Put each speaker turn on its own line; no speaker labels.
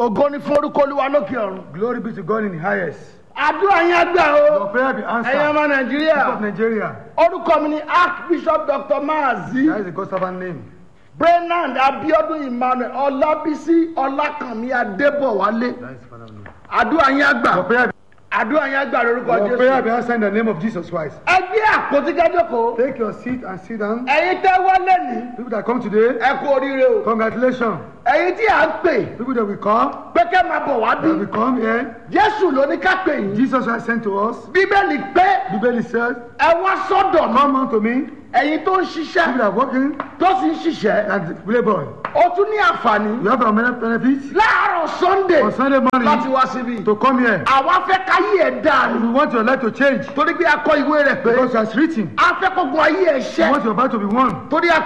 ògo ni fún orúkọ olúwa lókè ọ̀run.
Glory be to God in the highest.
àdúrà yẹn gbà o
Your prayer be
ẹ̀yin
answered.
ọmọ
People of
nàìjíríà
Nigeria.
orúkọ mi ni archbishop dr maazi
That is the God's servant name.
brenand abiodun emmanuel ọlábísí ọlákànmí adébọwálé
That is the Father's name.
àdúrà yẹn gbà
Your prayer,
àdúrà yẹn gbà lórúkọ
your prayer be
jésù.
answered in the name of Jesus Christ.
ẹ gbé àpótí kẹjọkọ
Take your seat and sit down.
ẹ̀yin tẹ́ wọlé ní
People that come today,
ẹ kú oríire o
congratulations.
ẹ̀yin tí à ń pè
People that will come,
pé kẹ́ máa bọ̀ wá bí
that will come here.
jésù ló ní ká pè yín
Jesus has sent to us.
bíbélì pé
Bible says,
ẹ wá sọ́dọ̀ mi
Come unto me.
ẹ̀yin tó ń
People
ṣiṣẹ́
that are working
tó sì ń ṣiṣẹ́
and labor.
ó tún ní àǹfààní
You have a many benefits
láàárọ̀ sunday
on Sunday
láti
morning
wá síbí
to come here.
àwa fẹ́ káyé ẹ̀ dáa ni
We want your life to change
torí pé a kọ ìwé rẹ̀ pé
because as written,
a fẹ́ kógun ayé ẹ̀
we
ṣẹ́
want your battle to be won.
torí a